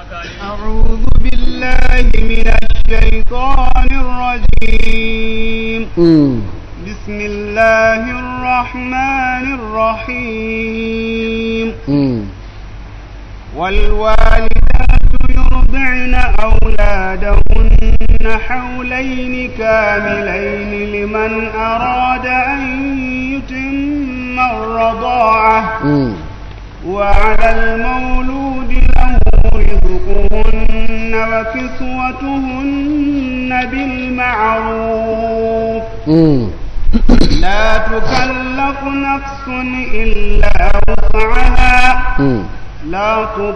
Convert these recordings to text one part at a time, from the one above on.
أعوذ بالله من الشيطان الرجيم بسم الله الرحمن الرحيم والوالدات يرضعن أولادهن حولين كاملين لمن أراد أن يتم الرضاعة وعلى المولود له رزقهن وكسوتهن بالمعروف لا تكلف نفس إلا وسعها لا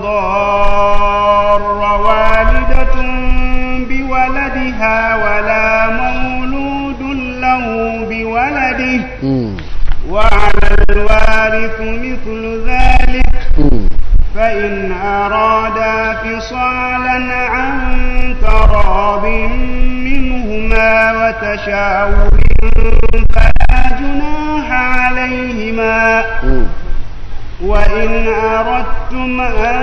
تضار والدة بولدها ولا مولود له بولده وعلى الوارث مثل ذلك فإن أرادا فصالا عن تراض منهما وتشاور فلا جناح عليهما وإن أردتم أن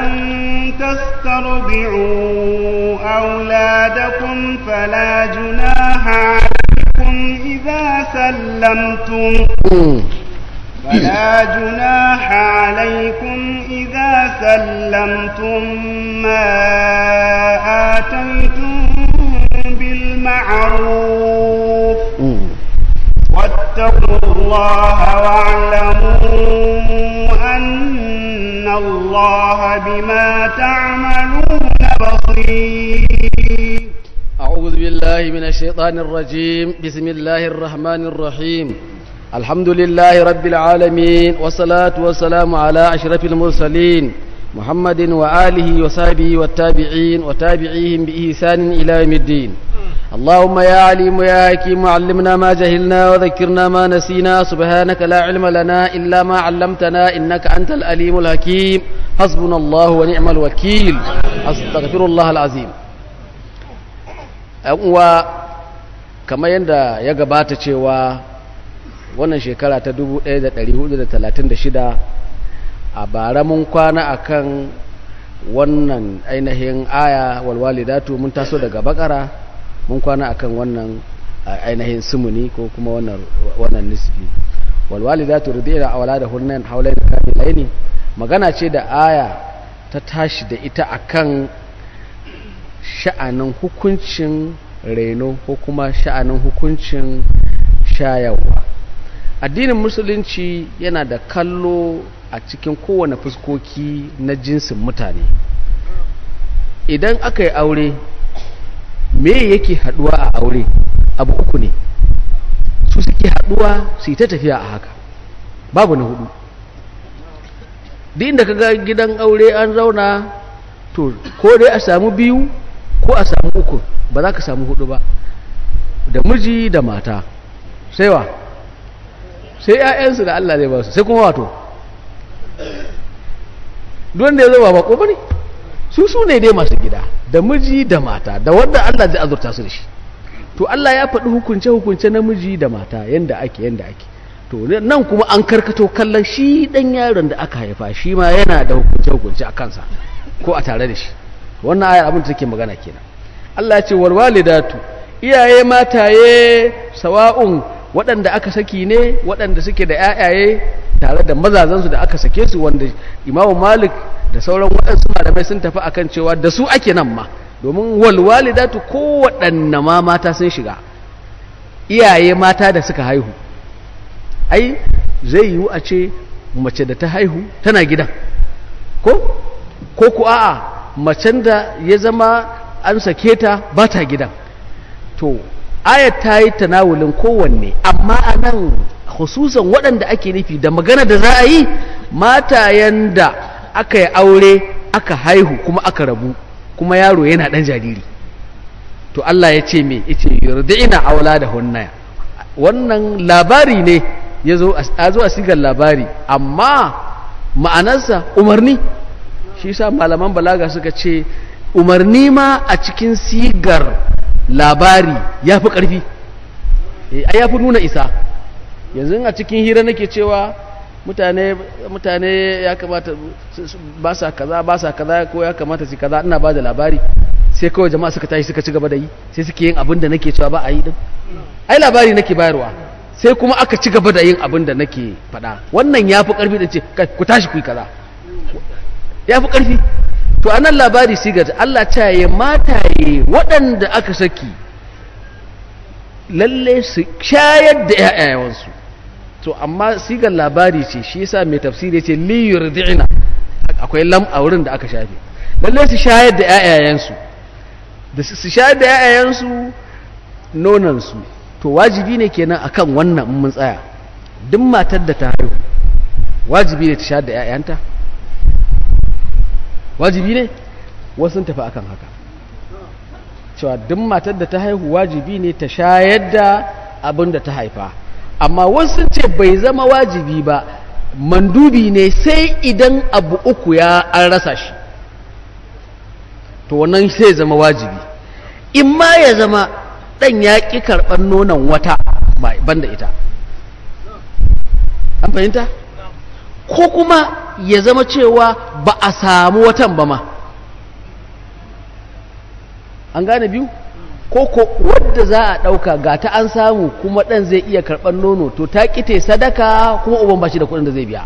تسترضعوا أولادكم فلا جناح عليكم إذا سلمتم فلا جناح عليكم إذا سلمتم ما آتيتم بالمعروف واتقوا الله واعلموا أن الله بما تعملون بصير أعوذ بالله من الشيطان الرجيم بسم الله الرحمن الرحيم الحمد لله رب العالمين والصلاة والسلام على أشرف المرسلين محمد وآله وصحبه والتابعين وتابعيهم بإحسان إلى يوم الدين اللهم يا عليم يا حكيم علمنا ما جهلنا وذكرنا ما نسينا سبحانك لا علم لنا إلا ما علمتنا إنك أنت الأليم الحكيم حسبنا الله ونعم الوكيل أستغفر الله العظيم uwa kamar yadda ya gabata cewa wannan shekara ta 1436 a bara mun kwana akan wannan ainihin aya walwalidatu mun taso daga bakara mun kwana akan wannan ainihin sumuni ko kuma wannan wannan nisbi walwalidatu ridina awladahunna hawlayn kamilaini magana ce da aya ta tashi da ita akan sha'anin hukuncin reno ko kuma sha'anin hukuncin shayarwa addinin musulunci yana da kallo a cikin kowane fuskoki na jinsin mutane idan aka yi aure me yake haduwa a aure abu uku ne su suke haduwa su yi ta tafiya a haka babu na hudu duk inda ka ga gidan aure an zauna to ko dai a samu biyu ko a samu uku ba za ka samu hudu ba da miji da mata sai wa sai 'ya'yansu da Allah zai ba su sai kuma wato duwanda ya zo ba bako ba ne su su ne dai masu gida da miji da mata da wanda Allah zai azurta su da shi to Allah ya faɗi hukunce-hukunce na miji da mata yanda ake yanda ake to nan kuma an karkato kallon shi ɗan yaron da aka haifa shi ma yana da hukunce-hukunce a kansa ko a tare da shi wannan ayar abin da take magana kenan Allah ya ce wal walidatu iyaye mataye sawa'un waɗanda aka saki ne waɗanda suke da ƴaƴaye tare da mazazansu da aka sake su wanda Imam Malik da sauran waɗansu malamai sun tafi akan cewa da su ake nan ma domin wal walidatu ko waɗanne ma mata sun shiga iyaye mata da suka haihu ai zai yiwu a ce mace da ta haihu tana gidan ko ko ku a'a macen da ya zama an sake ta ba ta gidan to ayat ta yi tanawulin kowanne amma a nan hususan waɗanda ake nufi da magana da za a yi matayen da aka yi aure aka haihu kuma aka rabu kuma yaro yana ɗan jariri to Allah ya ce me yace yurdi'ina aula da hunnaya wannan labari ne ya zo a sigar labari amma ma'anarsa umarni shi sa malaman balaga suka ce umarni ma a cikin sigar labari ya fi ƙarfi ya fi nuna isa yanzu a cikin hira nake cewa mutane mutane ya kamata ba sa kaza ba sa kaza ko ya kamata su kaza ina ba da labari sai kawai jama'a suka tashi suka ci gaba da yi sai suke yin abin da nake cewa ba a yi din ai labari nake bayarwa sai kuma aka ci gaba da yin abin da nake faɗa wannan ya fi ƙarfi da ce ku tashi ku yi kaza ya fi ƙarfi to anan labari sigar Allah ta yi mataye waɗanda aka saki lalle su shayar da ƴaƴayensu to amma sigar labari ce shi yasa mai tafsiri ce li yurdi'na akwai lam a wurin da aka shafe lalle su shayar da ƴaƴayensu da su shayar da ƴaƴayensu nonan su to wajibi ne kenan akan wannan mun tsaya duk matar da ta haihu wajibi ne ta shayar da ƴaƴanta wajibi ne wasu tafi akan haka cewa duk matar da ta haihu wajibi ne ta shayar da abin da ta haifa amma wasu ce bai zama wajibi ba mandubi ne sai idan abu uku ya an rasa shi to wannan sai zama wajibi in ma ya zama ɗan ya ƙi karɓar nonon wata banda ita an fahimta ko kuma ya zama cewa ba a samu watan ba ma an gane biyu ko ko wadda za a ɗauka ga ta an samu kuma ɗan zai iya karɓar nono to ta ƙite sadaka kuma uban ba shi da kuɗin da zai biya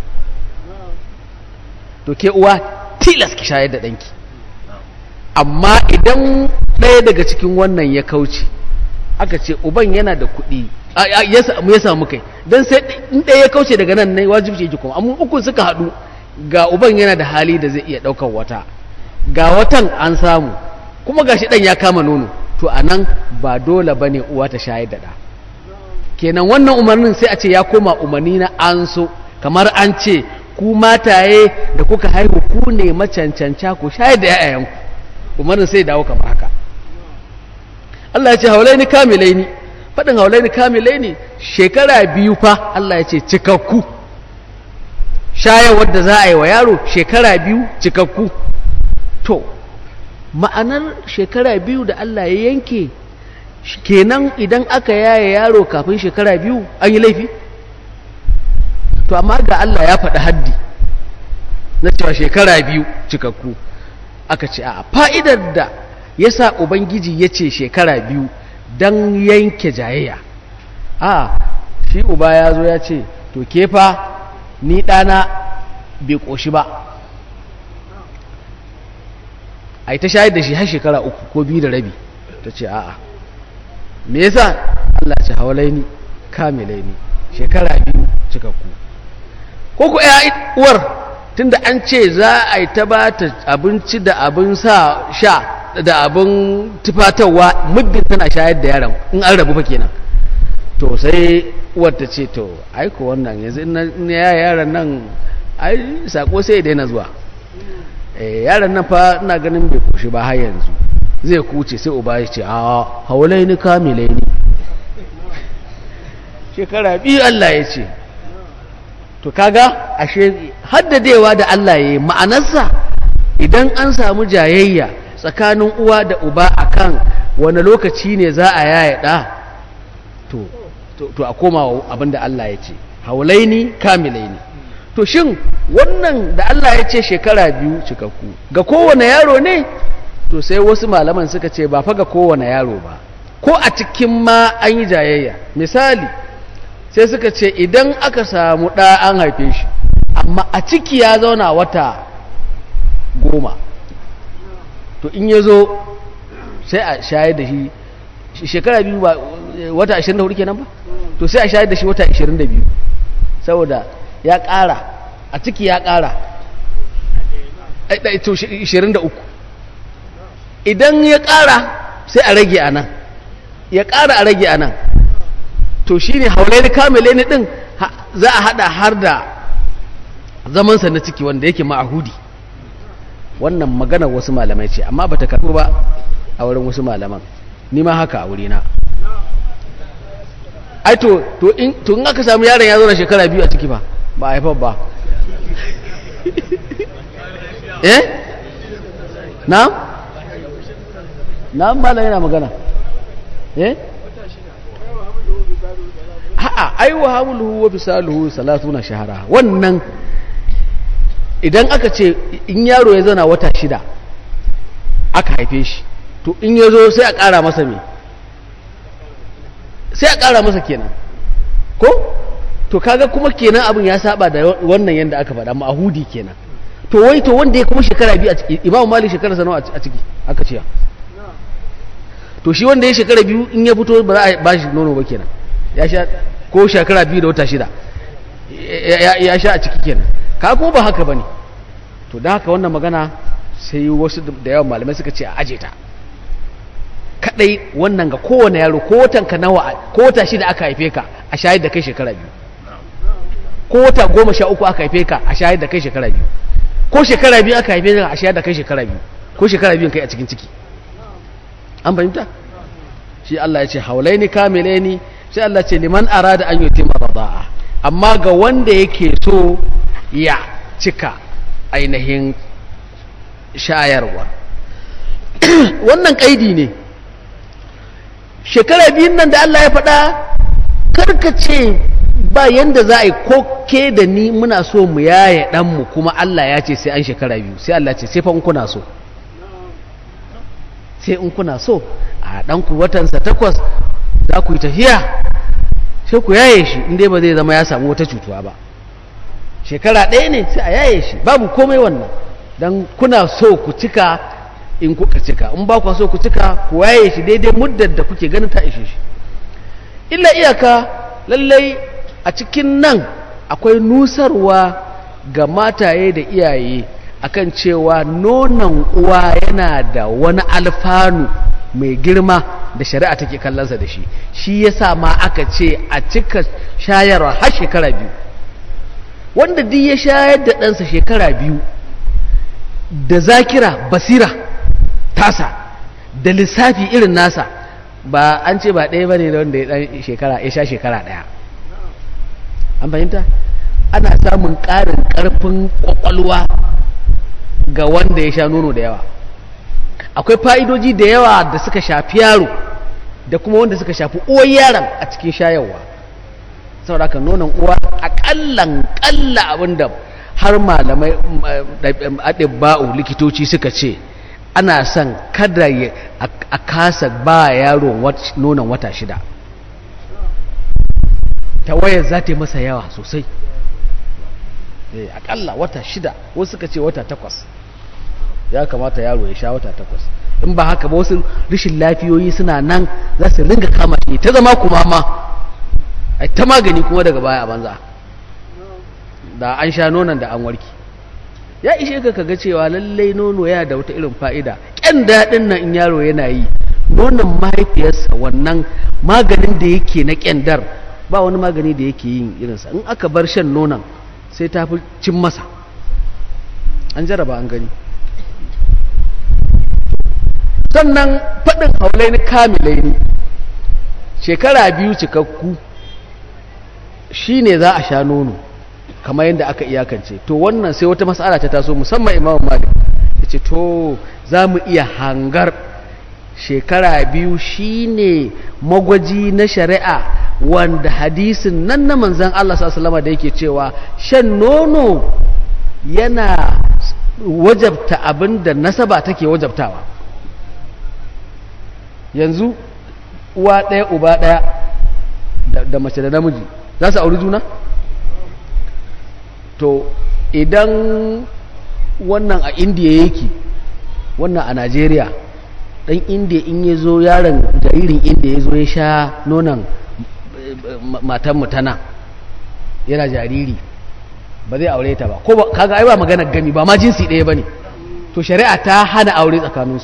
to ke uwa tilas ki shayar da ɗanki amma idan ɗaya daga cikin wannan ya kauce aka ce uban yana da kuɗi ya samu kai don sai in ɗaya ya kauce daga nan ne wajibci yake kuma amma uku suka haɗu ga uban yana da hali da zai iya ɗaukar wata ga watan an samu kuma gashi ɗan ya kama nono to a nan ba dole ba ne uwa ta shayar da ɗa kenan wannan umarnin sai a ce ya koma umarni na an so kamar an ce ku mataye da kuka haihu ku ne macancanca ku shayar da 'ya'yanku umarnin sai dawo kamar haka Allah ya ce haulaini kamilaini faɗin haulaini kamilaini shekara biyu fa Allah ya ce cikakku shayarwar da za a yi wa yaro shekara biyu cikakku to ma'anar shekara biyu da Allah ya yanke kenan idan aka yaye yaro kafin shekara biyu an yi laifi to amma ga Allah ya faɗi haddi na cewa shekara biyu cikakku aka ce a fa'idar da ya sa ubangiji ya ce shekara biyu don yanke jayayya a shi uba ya zo ya ce to kefa ni ɗana bai ƙoshi ba a yi ta shayar da shi har shekara uku ko biyu da rabi ta ce a'a me yasa Allah ce hawalaini kamilaini shekara biyu cikakku ko ku ya uwar tunda an ce za a yi ta ba ta abinci da abin sa sha da abin tufatarwa muddin tana shayar da yaron in an rabu fa kenan to sai uwar ta ce to aiko wannan yanzu in ya yaron nan ai sako sai ya daina zuwa yaron nan fa ina ganin bai koshi ba har yanzu zai kuce sai uba ya ce a haulai ni kamilai ni shekara biyu Allah ya ce to kaga ashe haddadewa da Allah ya yi ma'anarsa idan an samu jayayya tsakanin uwa da uba akan wani lokaci ne za a yaya ɗa to to a koma abinda Allah ya ce haulaini kamilaini to shin wannan da Allah ya ce shekara biyu cikakku ga kowane yaro ne to sai wasu malaman suka ce ba fa ga kowane yaro ba ko a cikin ma an yi jayayya misali sai suka ce idan aka samu ɗa an haife shi amma a ciki ya zauna wata goma to in ya zo sai a shayar da shi shekara biyu ba wata 24 kenan ba to sai a shayar da shi wata 22 saboda ya ƙara a ciki ya ƙara 23 idan ya ƙara sai a rage a nan ya ƙara a rage a nan to shi ne haulai kamile ne ɗin za a haɗa har da zamansa na ciki wanda yake ma'ahudi wannan magana wasu malamai ce amma ba ta karɓi ba a wurin wasu malaman ni ma haka a wurina ai to to in to in aka samu yaron ya zo na shekara biyu a ciki ba ba a haifar ba eh na na malam yana magana eh a'a ai wa hamluhu wa fisaluhu salatuna shahara wannan idan aka ce in yaro ya zana wata shida aka haife shi to in ya zo sai a ƙara masa me sai a ƙara masa kenan ko to kaga kuma kenan abin ya saba da wannan yadda aka faɗa ma'ahudi kenan to wai to wanda ya kuma shekara biyu a ciki imamu malik shekara sanawa a ciki aka ce to shi wanda ya shekara biyu in ya fito ba za a ba shi nono ba kenan ya sha ko shekara biyu da wata shida ya sha a ciki kenan ka kuma ba haka bane to da haka wannan magana sai wasu da yawan malamai suka ce a aje ta kadai wannan ga kowane yaro ko watan ka nawa ko wata shida aka haife ka a shayar da kai shekara biyu ko wata goma sha uku aka haife ka a shayar da kai shekara biyu ko shekara biyu aka haife ka a shayar da kai shekara biyu ko shekara biyun kai a cikin ciki an fahimta shi Allah ya ce haulaini kamilaini sai Allah ce liman arada an yutima rada'a amma ga wanda yake so ya cika ainihin shayarwa wannan kaidi ne shekara biyun nan da Allah ya faɗa karkace ba yanda za a yi ko ke da ni muna so mu yaye ɗanmu kuma Allah ya ce sai an shekara biyu sai Allah ce sai fa in kuna so sai in kuna so a ɗanku watansa takwas za ku yi tafiya sai ku yaye shi inda ba zai zama ya samu wata cutuwa ba shekara ɗaya ne sai a yaye shi babu komai wannan don kuna so ku cika in kuka cika in ba ku so ku cika ku yaye shi daidai muddar da kuke ganin ta ishe shi illa iyaka lallai a cikin nan akwai nusarwa ga mataye da iyaye akan cewa nonon uwa yana da wani alfanu mai girma da shari'a take kallonsa da shi shi yasa ma aka ce a cika shayarwa har shekara biyu wanda duk ya shayar da ɗansa shekara biyu da zakira basira tasa da lissafi irin nasa ba an ce ba ɗaya ba ne da wanda ya ɗan shekara ya sha shekara ɗaya an fahimta ana samun ƙarin ƙarfin ƙwaƙwalwa ga wanda ya sha nono da yawa akwai fa'idoji da yawa da suka shafi yaro da kuma wanda suka shafi uwar yaron a cikin shayarwa saboda haka nonon uwa aƙallan ƙalla abinda har malamai aɗibba'u likitoci suka ce ana son kada a kasa ba yaro nonon wata shida ta wayar za ta yi masa yawa sosai akalla wata shida wasu suka ce wata takwas ya kamata yaro ya sha wata takwas in ba haka ba wasu rashin lafiyoyi suna nan za su ringa kama shi ta zama kuma ma a ta magani kuma daga baya a banza da an sha nonon da an warki ya ishe ka kaga cewa lallai nono yana da wata irin fa'ida ƙyan daɗin nan in yaro yana yi nonon mahaifiyarsa wannan maganin da yake na ƙyandar ba wani magani da yake yin irinsa in aka bar shan nonon sai ta fi cin masa an jaraba an gani sannan faɗin haulai ni kamilai ne shekara biyu cikakku shi ne za a sha nono kamar yadda aka iyakance to wannan sai wata matsala ta taso musamman imam malik ya ce to za mu iya hangar shekara biyu shine magwaji na shari'a wanda hadisin nan na manzan Allah sallama da yake cewa shan nono yana wajabta abin da nasaba take wajabtawa yanzu uwa ɗaya uba ɗaya da mace da namiji za su auri juna? to idan wannan a indiya yake wannan a najeriya dan indiya in ya zo yaron jaririn indiya ya zo ya sha nonon matan mutana yana jariri ba zai aure ta ba ko ba kaga ai ba magana gami ba ma jinsi ɗaya ba ne to shari'a ta hana aure tsakaninsu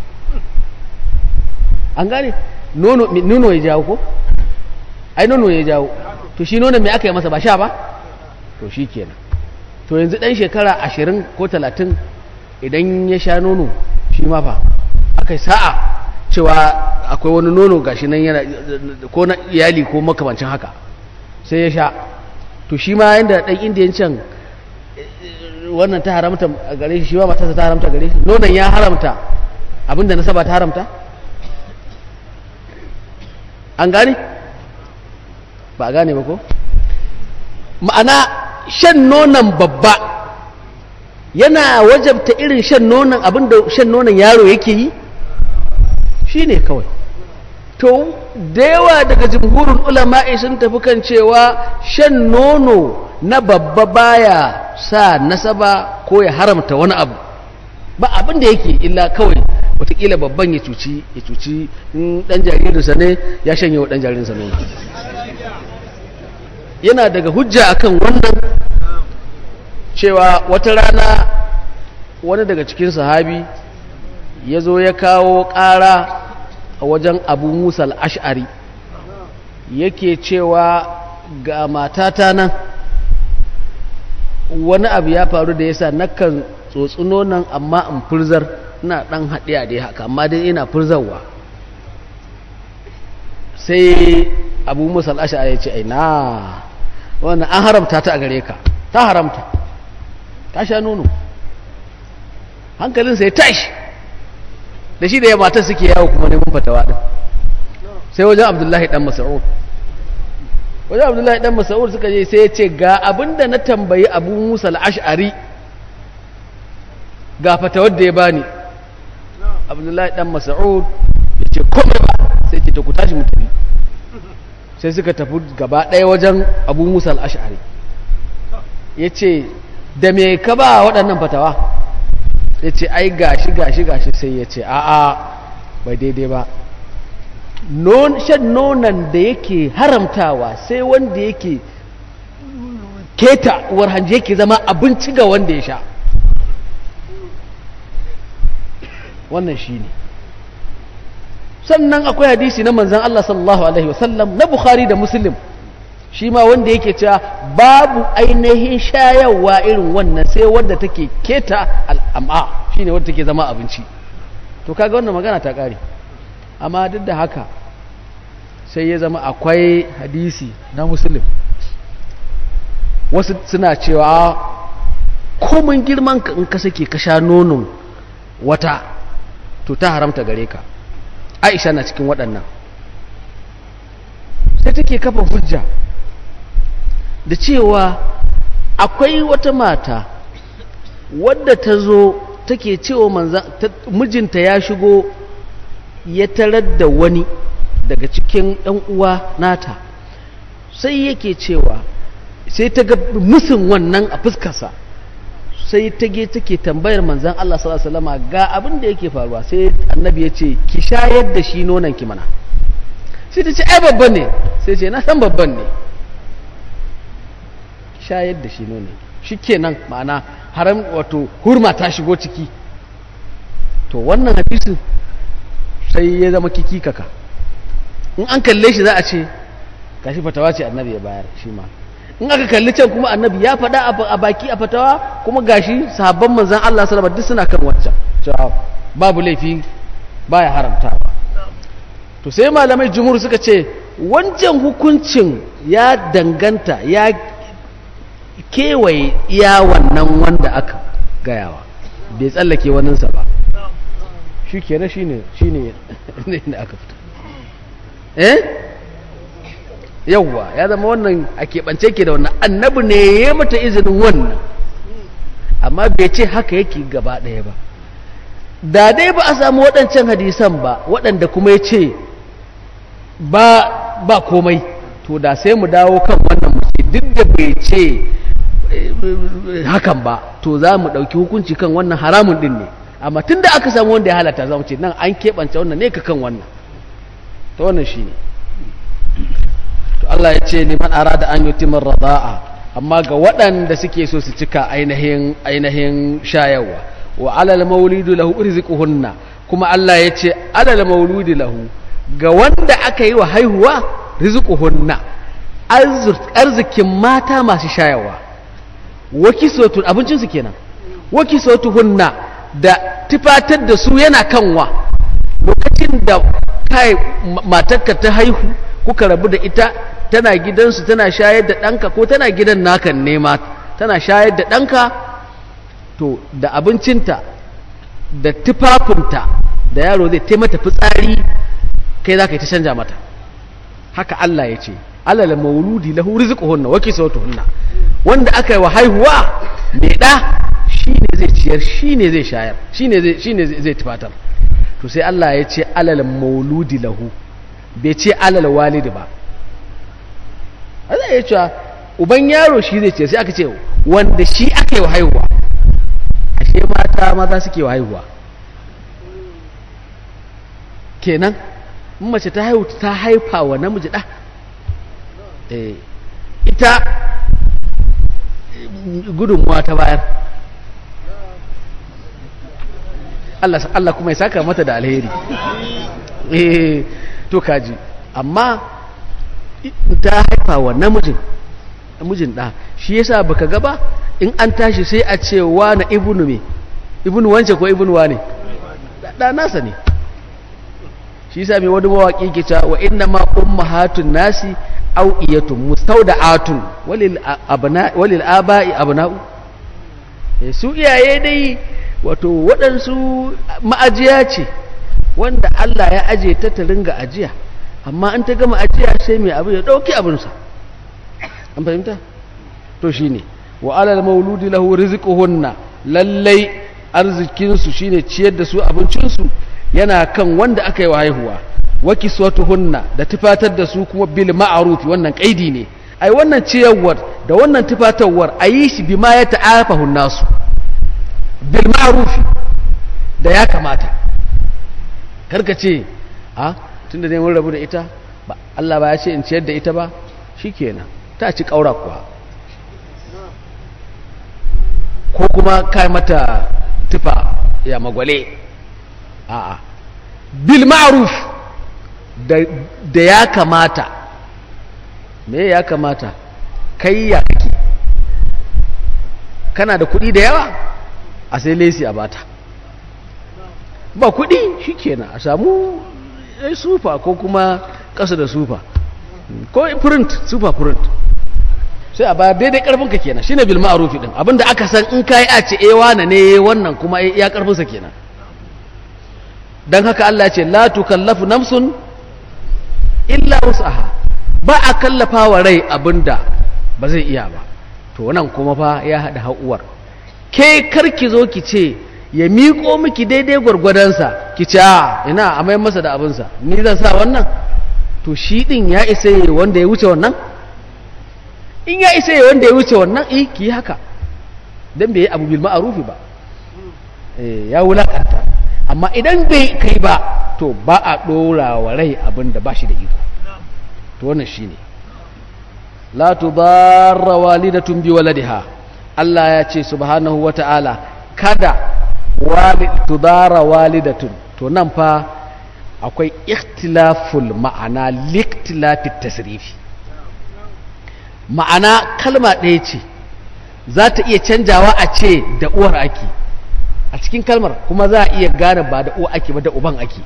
an gane nono ya jawo ko ai nono ya jawo to shi nonon mai aka yi masa ba sha ba to shi kenan to yanzu ɗan shekara ashirin ko talatin idan ya sha nono shi ma fa aka yi sa'a cewa akwai wani nono gashi nan yana ko na iyali ko makamancin haka sai ya sha to shi ma yadda ɗan indiyan can wannan ta haramta a gare shi shi ma matarsa ta haramta gare shi nonon ya haramta abinda nasaba ta haramta an gane ba a gane ba ko ma'ana shan nonon babba yana wajabta irin shan nonon abinda shan nonon yaro yake yi shi ne kawai to da yawa daga jimhurin ulama'i sun tafi kan cewa shan nono na babba baya sa nasaba ko ya haramta wani abu ba abin da yake illa kawai watakila babban ya cuci ya cuci in dan jaririnsa ne ya shanye wa dan jaririnsa nono yana daga hujja akan wannan cewa wata rana wani daga cikin sahabi ya zo ya kawo ƙara a wajen abu musa al'ash'ari yake cewa ga matata nan wani abu ya faru da yasa nakan tsotsi nonon amma in furzar ina ɗan haɗiya dai haka amma dai ina furzarwa sai abu musa al'ash'ari ya ce aina wannan an haramta ta a gare ka ta haramta ta sha nono hankalinsa ya tashi da shi da ya matar suke yawo kuma neman fatawa din sai wajen abdullahi dan mas'ud wajen abdullahi dan mas'ud suka je sai ya ce ga abinda na tambayi abu musa al-ash'ari ga fatawar da ya bani abdullahi dan mas'ud ya ce komai ba sai ce ta ku tashi mutane sai suka tafi gaba ɗaya wajen abu musa al-ash'ari ya ce da me ka ba waɗannan fatawa ya ce ai gashi gashi gashi sai ya ce a'a bai daidai ba shan nonon da yake haramtawa sai wanda yake keta uwar hanji yake zama abinci ga wanda ya sha wannan shi ne sannan akwai hadisi na manzan Allah sallallahu Alaihi wasallam na Bukhari da Muslim shi ma wanda yake cewa babu ainihin shayarwa irin wannan sai wadda take keta al'am'a shine wadda take zama abinci to kaga wannan magana ta kare amma duk da haka sai ya zama akwai hadisi na muslim wasu suna cewa komin girman ka in ka sake ka sha nonon wata to ta haramta gare ka aisha na cikin waɗannan sai take kafa hujja da cewa akwai wata mata wadda ta zo take cewa manzan mijinta ya shigo ya tarar da wani daga cikin ɗan uwa nata sai yake cewa sai ta ga musun wannan a fuskarsa sai ta ge take tambayar manzan Allah sallallahu alaihi wasallam ga abin da yake faruwa sai annabi ya ce ki shayar da shi nonon ki mana sai ta ce ai babban ne sai ce na san babban ne shayar da shi nono shi kenan ma'ana haram wato hurma ta shigo ciki to wannan hadisin sai ya zama kiki kaka in an kalle shi za a ce gashi fatawa ce annabi ya bayar shi ma in aka kalli can kuma annabi ya faɗa a baki a fatawa kuma gashi sahabban manzan Allah sallallahu alaihi suna kan wancan cewa babu laifi baya haramtawa to sai malamai jumhur suka ce wancan hukuncin ya danganta ya kewaye iya wannan wanda aka gayawa bai tsallake waninsa ba shi kenan shi ne shi ne da aka fita eh yawwa ya zama wannan a keɓance ke da wannan annabi ne ya mata izinin wannan amma bai ce haka yake gaba ɗaya ba da dai ba a samu waɗancan hadisan ba waɗanda kuma ya ce ba ba komai to da sai mu dawo kan wannan muke duk da bai ce hakan ba to za mu ɗauki hukunci kan wannan haramun ɗin ne amma tun da aka samu wanda ya halatta za mu ce nan an keɓance wannan ne ka kan wannan ta wannan shi ne to Allah ya ce liman arada an yutimar rada'a amma ga waɗanda suke so su cika ainihin ainihin shayarwa wa alal maulidu lahu rizquhunna kuma Allah ya ce alal mauludi lahu ga wanda aka yi wa haihuwa rizquhunna arzikin mata masu shayarwa waki sotu abincinsu kenan waki sotu hunna da tufatar da su yana kanwa lokacin da kai matarka ta haihu kuka rabu da ita tana gidansu tana shayar da ɗanka ko tana gidan nakan nema tana shayar da ɗanka to da abincinta da tufafinta da yaro zai taimata fitsari kai za ka yi ta canja mata haka Allah ya ce alal mauludi lahu rizquhunna wa kiswatuhunna wanda aka yi wa haihuwa mai da shine zai ciyar shine zai shayar shine zai shine zai tufatar to sai Allah ya ce alal mauludi lahu bai ce alal walidi ba Allah ya ce uban yaro shi zai ce sai aka ce wanda shi aka yi wa haihuwa ashe mata maza suke wa haihuwa kenan in mace ta haihu ta haifa wa namiji ɗa ita gudunmuwa ta bayar Allah kuma ya saka mata da alheri to kaji amma ta haifa wa namijin namijin ɗa shi yasa baka gaba in an tashi sai a ce wa na ibnu me ibnu wance ko ibnu wa ne da nasa ne shi yasa mai wani mawaƙi ke cewa wa inna ma ummahatun nasi au'iyatun mustawda'atun walil abna walil aba'i abna'u su iyaye dai wato waɗansu ma'ajiya ce wanda Allah ya aje ta ta ringa ajiya amma an ta gama ajiya sai mai abu ya ɗauki abinsa an fahimta to shine wa alal mauludi lahu rizquhunna lallai arzikinsu shine ciyar da su abincinsu yana kan wanda aka yi wa haihuwa wa kiswatuhunna da tufatar da su kuma bil ma'ruf wannan kaidi ne ai wannan ciyarwar da wannan tufatarwar ayi shi bima ya ta'afahu nasu bil ma'ruf da ya kamata karka ce a tunda dai mun rabu da ita ba Allah ba ya ce in ciyar da ita ba shikenan ta ci kaura kuwa ko kuma kai mata tufa ya magwale a'a bil ma'ruf da ya kamata me ya kamata kai ya kake kana da kuɗi da yawa a sai lesi a bata ba kuɗi shikenan a samu sufa ko kuma ƙasa da sufa ko print sufa print sai a ba daidai karfinka kenan shine bil ma'rufi din abinda aka san in kai a ce eh wane ne wannan kuma ya karfinsa kenan dan haka Allah ya ce la tukallafu nafsun illa wus'aha ba a kallafa wa rai abinda ba zai iya ba to nan kuma fa ya hada hauwar ke karki zo ki ce ya miƙo miki daidai gwargwadonsa ki ce a ina a mai masa da abinsa ni zan sa wannan to shi din ya isa wanda ya wuce wannan in ya isa wanda ya wuce wannan eh ki haka dan bai abu bil ma'rufi ba eh ya wulakanta amma idan bai kai ba to ba a dora wa rai abin da ba shi da iko to wannan shine la tudarra walidatun bi waladiha Allah ya ce subhanahu wata'ala kada walid tudara walidatun to nan fa akwai ikhtilaful ma'ana liktilafit tasrifi ma'ana kalma ɗaya ce za ta iya canjawa a ce da uwar ake a cikin kalmar kuma za a iya gane ba da uwa ake ba da uban ake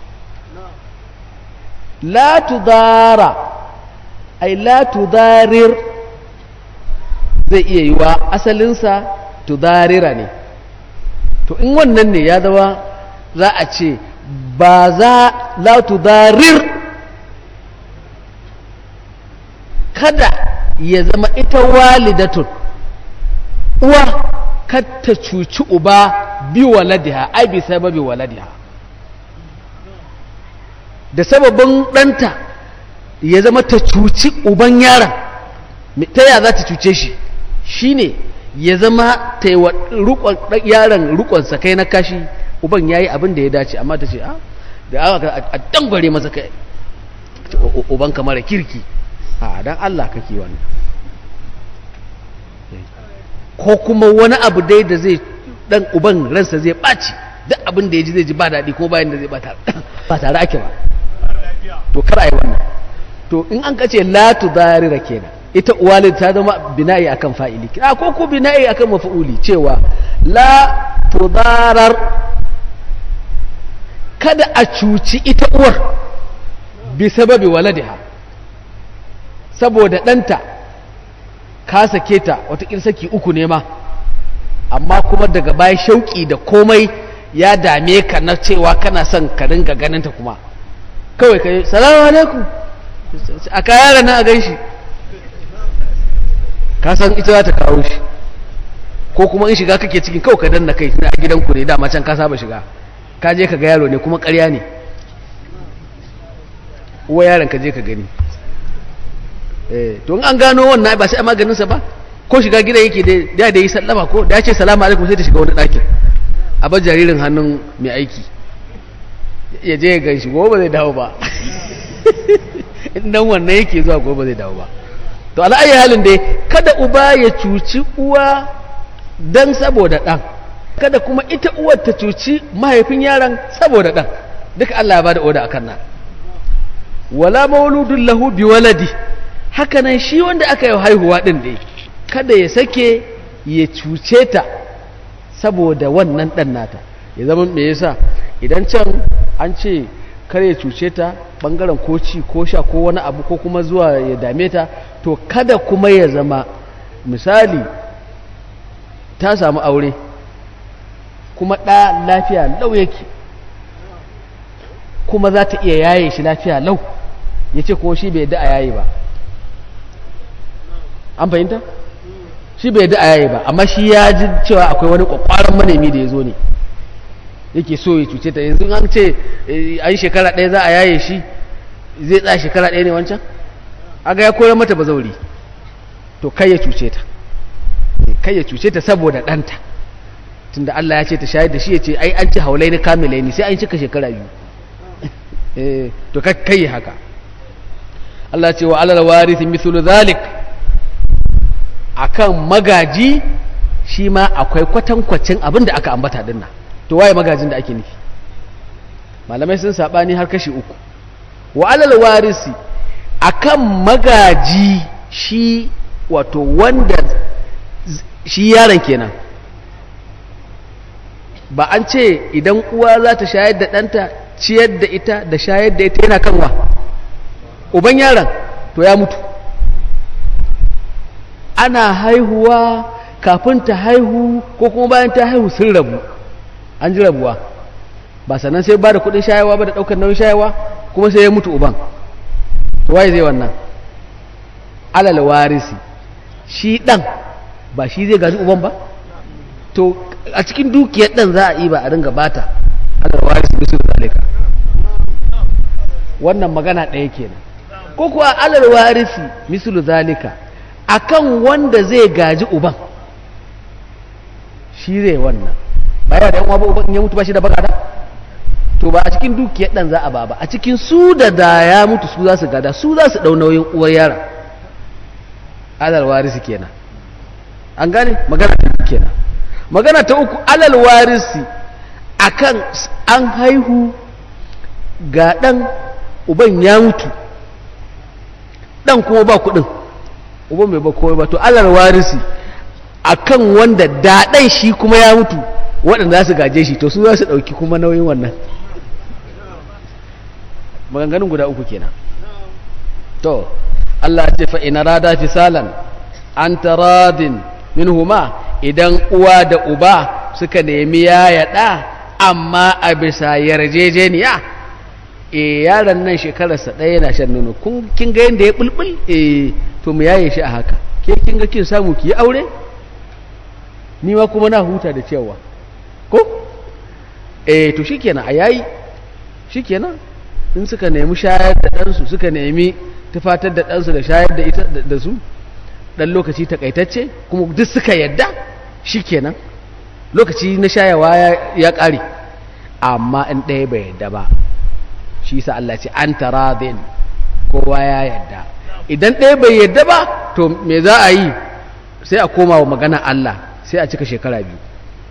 la tudara ai la tudarir zai iya yi wa asalinsa tudarira ne to in wannan ne ya zama za a ce ba za la tudarir kada ya zama ita walidatun uwa kar ta cuci uba bi waladiha ai bi sababi waladiha da sababin ɗanta ya zama ta cuci uban yaron ta ya za ta cuce shi shine ya zama ta yi wa yaron rukonsa kai na kashi uban ya yi abin da ya dace amma ta ce a da aka a dangware masa kai uban kamar kirki a dan Allah kake wannan ko kuma wani abu dai da zai dan uban ransa zai ɓaci duk abin da ya ji zai ji ba daɗi ko bayan da zai ba tare ake ba to kar a yi wannan to in an kace la tudarira kenan ita uwalid ta zama bina'i akan fa'ili a ko ko bina'i akan maf'uli cewa la tudarar kada a cuci ita uwar bi sababi waladiha saboda ɗanta ka sake ta watakil saki uku ne ma amma kuma daga baya shauƙi da komai ya dame ka na cewa kana son ka ringa ganinta kuma kawai ka yi salamu alaikum a kayara na a gan shi ka san ita za ta kawo shi ko kuma in shiga kake cikin kawai ka danna kai na gidanku ne dama can ka saba shiga ka je ka ga yaro ne kuma ƙarya ne uwa yaron ka je ka gani to in an gano wannan ba sai a maganinsa ba ko shiga gida yake da da yi sallama ko da ya ce salamu alaikum sai ta shiga wani ɗakin a bar jaririn hannun mai aiki ya je ya gan shi gobe zai dawo ba dan wannan yake zuwa gobe zai dawo ba to ala'ayi halin dai kada uba ya cuci uwa dan saboda ɗan kada kuma ita uwar ta cuci mahaifin yaron saboda ɗan duka Allah ya bada oda akan nan wala mauludun lahu bi waladi hakanan shi wanda aka yi haihuwa din dai kada ya sake ya cuce ta saboda wannan ɗan nata ya zama me yasa idan can an ce kar ya cuce ta bangaren ko ci ko sha ko wani abu ko kuma zuwa ya dame ta to kada kuma ya zama misali ta samu aure kuma ɗa lafiya lau yake kuma za ta iya yaye shi lafiya lau ya ce kuma shi bai da a yaye ba an fahimta shi bai da a yaye ba amma shi ya ji cewa akwai wani kwakwaran manemi da ya zo ne yake so ya cuce ta yanzu an ce an shekara ɗaya za a yaye shi zai tsaya shekara ɗaya ne wancan aga ya koyar mata bazauri to kai ya cuce ta kai ya cuce ta saboda ɗanta tunda Allah ya ce ta shayar da shi ya ce ai an ci haulai ni kamilai ni sai an cika shekara biyu to kai haka Allah ce wa alal warisi mithlu zalik akan magaji shi ma akwai kwatankwacin abin da aka ambata dinnan to waye magajin da ake nufi malamai sun sabani har kashi uku wa alal warisi akan magaji shi wato wanda shi yaron kenan ba an ce idan uwa za ta shayar da ɗanta ciyar da ita da shayar da ita yana kanwa uban yaron to ya mutu ana haihuwa kafin ta haihu ko kuma bayan ta haihu sun rabu an ji rabuwa ba sannan sai ba da kudin shayawa ba da daukar nauyin shayawa kuma sai ya mutu uban to waye zai wannan alal warisi shi dan ba shi zai gaji uban ba to a cikin dukiyar dan za a yi ba a ringa bata alal warisi bisu zalika wannan magana ɗaya kenan ko kuwa alal warisi mislu zalika akan wanda zai gaji uban shi zai wannan baya da yan uwa uban ya mutu ba shi da bagada to ba a cikin dukiyar dan za a ba ba a cikin su da da ya mutu su za su gada su za su dau nauyin uwar yara alal warisi kenan an gane magana ta uku kenan magana ta uku alal warisi akan an haihu ga dan uban ya mutu dan kuma ba kudin uban bai ba komai ba to alal warisi akan wanda daɗai shi kuma ya mutu waɗanda za su gaje shi to su za su ɗauki kuma nauyin wannan maganganun guda uku kenan to Allah ce fa ina rada fisalan an taradin minhuma idan uwa da uba suka nemi ya yaɗa amma a bisa yarjejeniya e yaron nan shekararsa ɗaya yana shan nono kin ga yadda ya bulbul e to mu yaye shi a haka ke kin ga kin samu ki yi aure ni ma kuma na huta da cewa ko eh to shikenan a yayi shikenan in suka nemi shayar da ɗansu suka nemi tufatar da ɗansu da shayar da ita da su ɗan lokaci takaitacce kuma duk suka yadda shikenan lokaci na shayawa ya ƙare amma in ɗaya bai yadda ba shi sa Allah ce an taradin kowa ya yadda idan ɗaya bai yadda ba to me za a yi sai a koma wa magana Allah sai a cika shekara biyu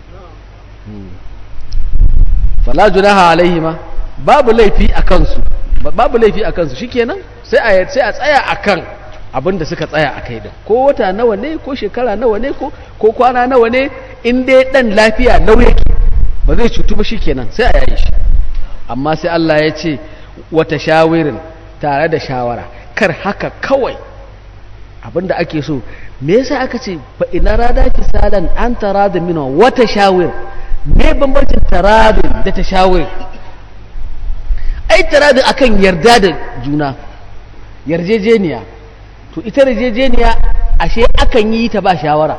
fala junaha alaihima babu laifi a kansu babu laifi a kansu shikenan sai a sai a tsaya akan abin da suka tsaya a kai din ko wata nawa ne ko shekara nawa ne ko ko kwana nawa ne in dai dan lafiya lau yake ba zai cutu ba shikenan sai a yayi shi amma sai Allah ya ce wata shawirin tare da shawara kar haka kawai abinda ake so me yasa aka ce fa ina rada fisalan an taradin minwa wata shawir me bambancin taradin da ta shawir ai taradin akan yarda da juna yarjejeniya to ita yarjejeniya ashe akan yi ta ba shawara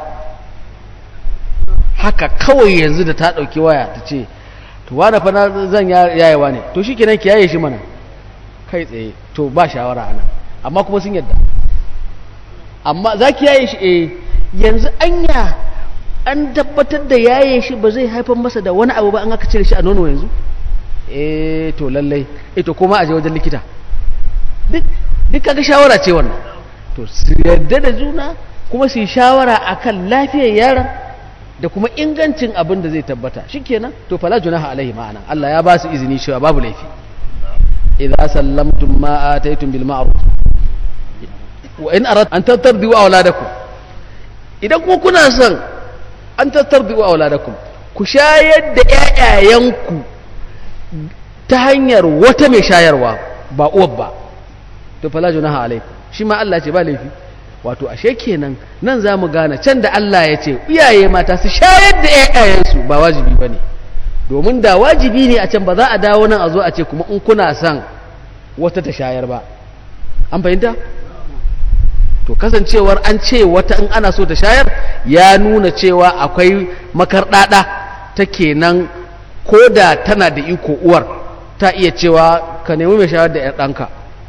haka kawai yanzu da ta ɗauki waya ta ce to wane fa na zan yayewa ne to shi kenan ki yaye shi mana kai tsaye to ba shawara ana amma kuma sun yadda amma za ki yaye shi eh yanzu anya an tabbatar da yaye shi ba zai haifar masa da wani abu ba an aka cire shi a nono yanzu eh to lallai eh to kuma a je wajen likita duk duk kaga shawara ce wannan to su yarda da juna kuma su yi shawara akan lafiyar yaron da kuma ingancin abin da zai tabbata shikenan to fala junaha alaihi ma'ana Allah ya ba su izini cewa babu laifi idza sallamtum ma ataytum bil ma'ruf wa in arad an tatardu auladakum idan kuma kuna son an tatardu auladakum ku shayar da ƴaƴayenku ta hanyar wata mai shayarwa ba uwar ba to fala junaha alaikum shi ma Allah ce ba laifi wato ashe kenan nan za mu gane can da Allah ya ce iyaye mata su shayar da ƴaƴayensu ba wajibi ba ne domin da wajibi ne a can ba za a dawo nan a zo a ce kuma in kuna son wata ta shayar ba an fahimta to kasancewar an ce wata in ana so ta shayar ya nuna cewa akwai makarɗaɗa ta kenan ko da tana da iko uwar ta iya cewa ka nemi mai shayar da 'yar ɗanka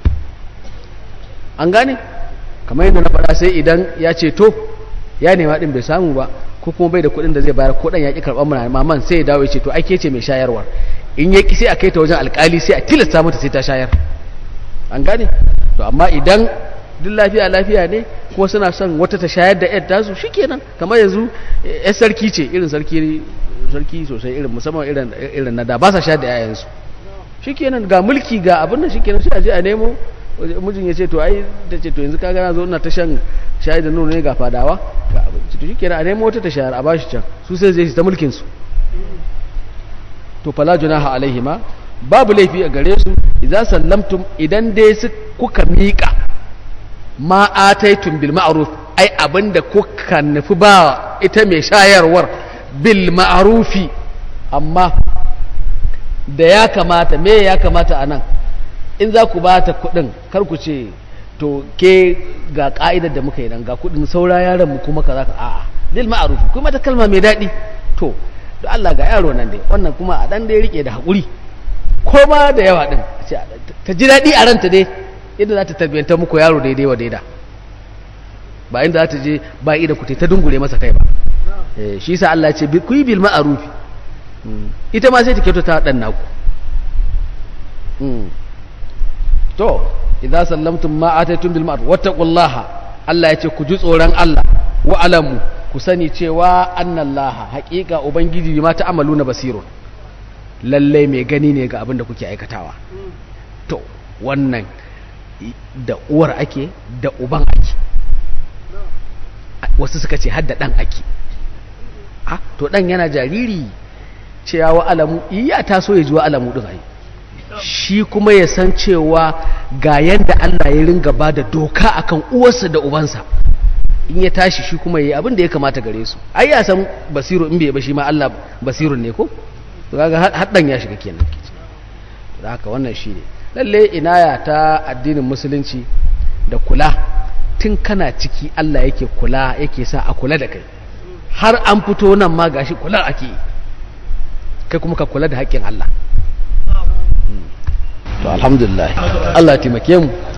an gane kamar yadda na faɗa sai idan ya ce to ya nema ɗin bai samu ba ko kuma bai da kuɗin da zai bayar ko ɗan ya ƙi karɓar mana maman sai ya dawo ya ce to ake ce mai shayarwar in ya ƙi sai a kai ta wajen alƙali sai a tilasta mata sai ta shayar an gane to amma idan duk lafiya lafiya ne kuma suna son wata ta shayar da yar tasu shikenan kamar yanzu yar sarki ce irin sarki sarki sosai irin musamman irin irin na da ba sa shayar da yayansu shikenan ga mulki ga abin da shikenan sai a je a nemo mijin ya ce to ai ta ce to yanzu ka gana zo ina ta shan shayar da nono ne ga fadawa ga abinci to shikenan a nemo wata ta shayar a bashi can su sai zai ta mulkin su to fala junaha alaihima babu laifi a gare su idza sallamtum idan dai su kuka miƙa ma ataitum bil ma'ruf ai abinda kuka nufi ba ita mai shayarwar bil ma'rufi amma da ya kamata me ya kamata anan in za ku ba ta kuɗin kar ku ce to ke ga ka'idar da muka yi nan ga kuɗin saura yaron mu kuma kaza ka a'a bil ma'ruf kuma ta kalma mai daɗi to da Allah ga yaro nan dai wannan kuma a dan dai rike da haƙuri ko ma da yawa din ta ji daɗi a ranta dai inda za ta tarbiyyanta muku yaro daidai wa daida ba inda za ta je ba ida ku ta dungure masa kai ba shi sa Allah ce ku yi bil ma'arufi ita ma sai ta kyautata dan naku to idza sallamtum ma ataytum bil ma'ruf wattaqullaha Allah ya ce ku ji tsoron Allah wa alamu ku sani cewa annallaha haƙiƙa ubangiji ma ta'amaluna basirun lalle mai gani ne ga abin da kuke aikatawa to wannan da uwar ake da uban ake wasu suka ce hadda dan ake a to dan yana jariri cewa wa alamu iya taso ya ji wa alamu din ai shi kuma ya san cewa ga yadda Allah ya ringa ba da doka akan uwarsa da ubansa in ya tashi shi kuma yayi abin da ya kamata gare su ai ya san basiru in bai ba shi ma Allah basirun ne ko to kaga haddan ya shiga kenan da haka wannan shine lalle inaya ta addinin musulunci da kula tun kana ciki Allah yake kula yake sa a kula da kai har an fito nan ma gashi kula ake kai kuma ka kula da haƙƙin Allah to alhamdulillah Allah ya taimake mu